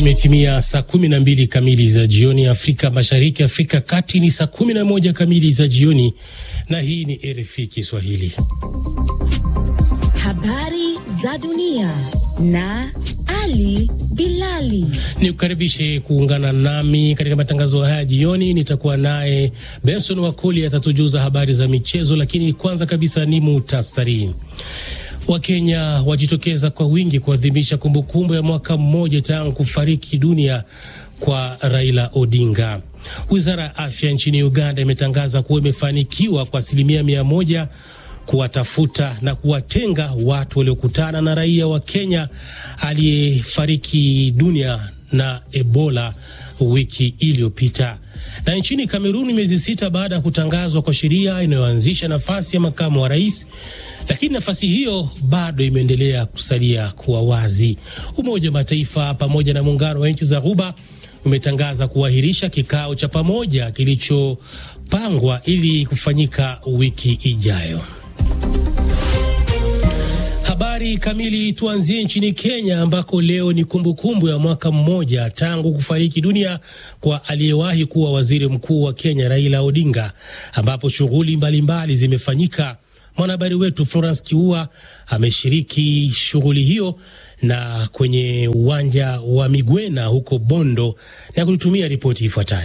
Imetimia saa kumi na mbili kamili za jioni Afrika Mashariki, Afrika Kati ni saa kumi na moja kamili za jioni, na hii ni RFI Kiswahili. Habari za dunia na Ali Bilali. Ni kukaribishe kuungana nami katika matangazo haya jioni. Nitakuwa naye Benson Wakoli atatujuza habari za michezo, lakini kwanza kabisa ni muhtasari. Wakenya wajitokeza kwa wingi kuadhimisha kumbukumbu ya mwaka mmoja tangu kufariki dunia kwa Raila Odinga. Wizara ya afya nchini Uganda imetangaza kuwa imefanikiwa kwa asilimia mia moja kuwatafuta na kuwatenga watu waliokutana na raia wa Kenya aliyefariki dunia na Ebola wiki iliyopita. Na nchini Kameruni, miezi sita baada ya kutangazwa kwa sheria inayoanzisha nafasi ya makamu wa rais, lakini nafasi hiyo bado imeendelea kusalia kuwa wazi. Umoja wa Mataifa pamoja na muungano wa nchi za Ghuba umetangaza kuahirisha kikao cha pamoja kilichopangwa ili kufanyika wiki ijayo. Habari kamili. Tuanzie nchini Kenya ambako leo ni kumbukumbu kumbu ya mwaka mmoja tangu kufariki dunia kwa aliyewahi kuwa waziri mkuu wa Kenya Raila Odinga, ambapo shughuli mbalimbali zimefanyika. Mwanahabari wetu Florence Kiua ameshiriki shughuli hiyo na kwenye uwanja wa Migwena huko Bondo na kututumia ripoti ifuatayo.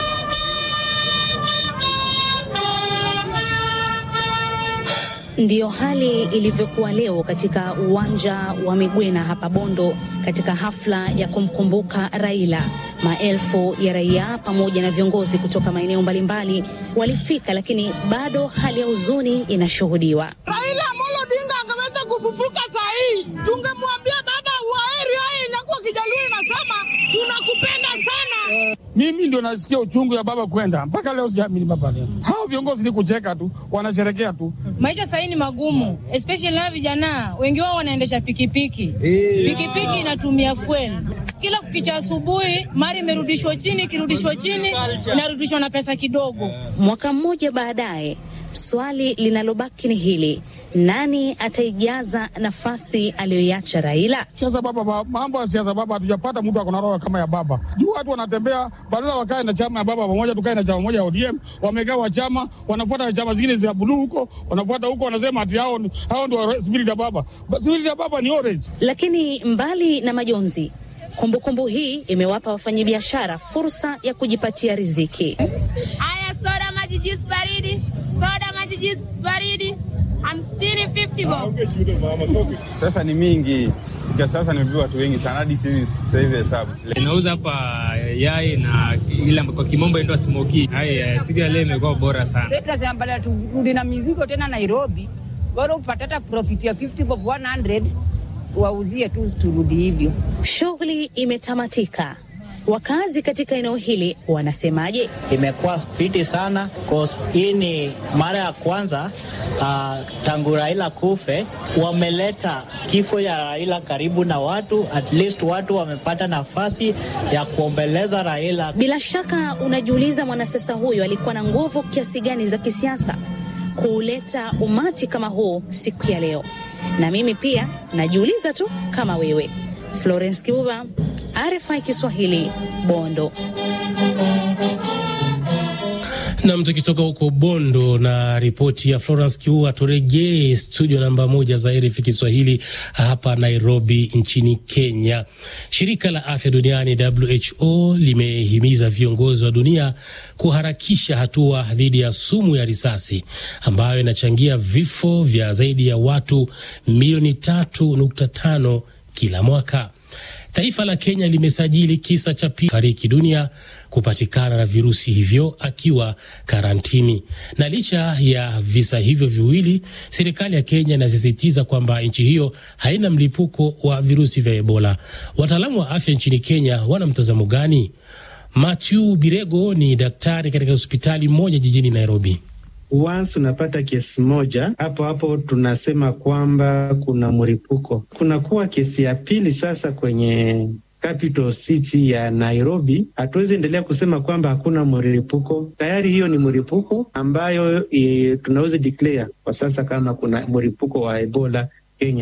Ndiyo hali ilivyokuwa leo katika uwanja wa Migwena hapa Bondo, katika hafla ya kumkumbuka Raila. Maelfu ya raia pamoja na viongozi kutoka maeneo mbalimbali walifika, lakini bado hali ya huzuni inashuhudiwa. Raila Amolo Odinga angeweza kufufuka saa hii, tungemwambia baba waheri. Haya inakuwa Kijaluo inasema tunakupenda sana. Mimi ndio nasikia uchungu ya baba kwenda mpaka leo, siamini baba leo. Hao viongozi ni kucheka tu, wanasherekea tu. Maisha sahii ni magumu, especially na vijana wengi wao wanaendesha pikipiki. Pikipiki inatumia fuel kila kukicha asubuhi, mari imerudishwa chini, ikirudishwa chini inarudishwa na pesa kidogo. Mwaka mmoja baadaye, swali linalobaki ni hili: nani ataijaza nafasi aliyoiacha Raila? Siasa baba, mambo ya siasa baba, hatujapata mtu akona roho kama ya baba. Juu watu wanatembea badala wakae na chama ya baba pamoja, tukae na chama moja ya ODM. Wamegawa chama, wanafuata chama zingine za buluu huko, wanafuata huko, wanasema ati hao hao ndio spirit ya baba. Spirit ya baba ni orange. Lakini mbali na majonzi kumbukumbu kumbu hii imewapa wafanyabiashara fursa ya kujipatia riziki. Haya, soda maji juice baridi, soda maji juice baridi hamsini, 50 bob. Pesa ni mingi kwa sasa, nimevia watu wengi sana hadi siwezi hesabu. Inauza hapa yai na ile kwa kimombo inaitwa smoky. Haya siga leo imekuwa bora sana. Sasa tunasema badala turudi na mizigo tena Nairobi, bora upate hata profit ya 50 bob 100 wauzie tu turudi hivyo. Shughuli imetamatika. Wakazi katika eneo hili wanasemaje? Imekuwa fiti sana cause hii ni mara ya kwanza uh, tangu Raila kufe, wameleta kifo ya Raila karibu na watu, at least watu wamepata nafasi ya kuombeleza Raila. Bila shaka unajiuliza mwanasiasa huyo alikuwa na nguvu kiasi gani za kisiasa kuuleta umati kama huu siku ya leo, na mimi pia najiuliza tu kama wewe. Florence Kibuba, RFI Kiswahili, Bondo. Nam, tukitoka huko Bondo na ripoti ya Florence Kiua, turejee studio namba moja za RFI Kiswahili hapa Nairobi nchini Kenya. Shirika la afya duniani WHO limehimiza viongozi wa dunia kuharakisha hatua dhidi ya sumu ya risasi ambayo inachangia vifo vya zaidi ya watu milioni tatu nukta tano kila mwaka. Taifa la Kenya limesajili kisa cha pili fariki dunia kupatikana na virusi hivyo akiwa karantini. Na licha ya visa hivyo viwili, serikali ya Kenya inasisitiza kwamba nchi hiyo haina mlipuko wa virusi vya Ebola. Wataalamu wa afya nchini Kenya wana mtazamo gani? Matthew Birego ni daktari katika hospitali moja jijini Nairobi. Once unapata kesi moja hapo hapo, tunasema kwamba kuna mlipuko. Kunakuwa kesi ya pili sasa kwenye capital city ya Nairobi. Hatuwezi endelea kusema kwamba hakuna mlipuko, tayari hiyo ni mlipuko ambayo e, tunaweza declare kwa sasa kama kuna mlipuko wa Ebola Kenya.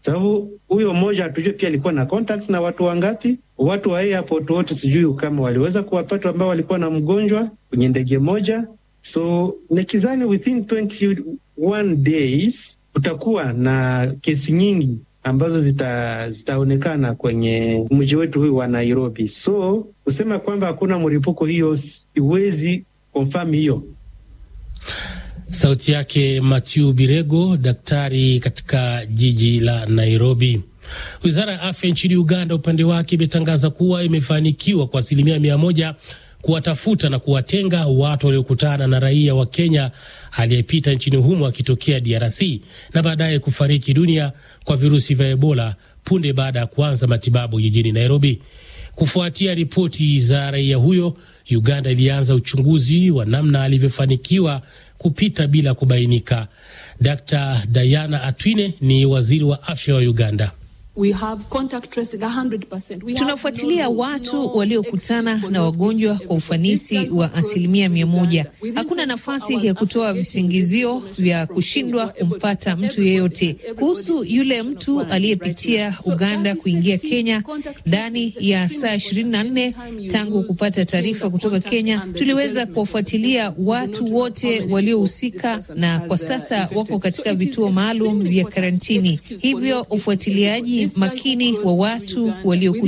sababu huyo mmoja hatujue pia alikuwa na contacts na watu wangapi. Watu wa airport wote sijui kama waliweza kuwapata ambao walikuwa na mgonjwa kwenye ndege moja, so nikizani within 21 days kutakuwa na kesi nyingi ambazo zita, zitaonekana kwenye mji wetu huu wa Nairobi. So kusema kwamba hakuna mlipuko, hiyo siwezi confirm hiyo. Sauti yake Mathew Birego, daktari katika jiji la Nairobi. Wizara ya afya nchini Uganda upande wake imetangaza kuwa imefanikiwa kwa asilimia mia moja kuwatafuta na kuwatenga watu waliokutana na raia wa Kenya aliyepita nchini humo akitokea DRC na baadaye kufariki dunia kwa virusi vya Ebola punde baada ya kuanza matibabu jijini Nairobi. Kufuatia ripoti za raia huyo, Uganda ilianza uchunguzi wa namna alivyofanikiwa kupita bila kubainika. Dkt. Diana Atwine ni waziri wa afya wa Uganda. We have contact tracing 100%. We Tunafuatilia watu waliokutana na wagonjwa kwa ufanisi wa asilimia mia moja. Hakuna nafasi ya kutoa visingizio vya kushindwa kumpata mtu yeyote. Kuhusu yule mtu aliyepitia Uganda kuingia Kenya ndani ya saa ishirini na nne tangu kupata taarifa kutoka Kenya, tuliweza kuwafuatilia watu wote waliohusika, na kwa sasa wako katika vituo maalum vya karantini. Hivyo ufuatiliaji makini wa watu walio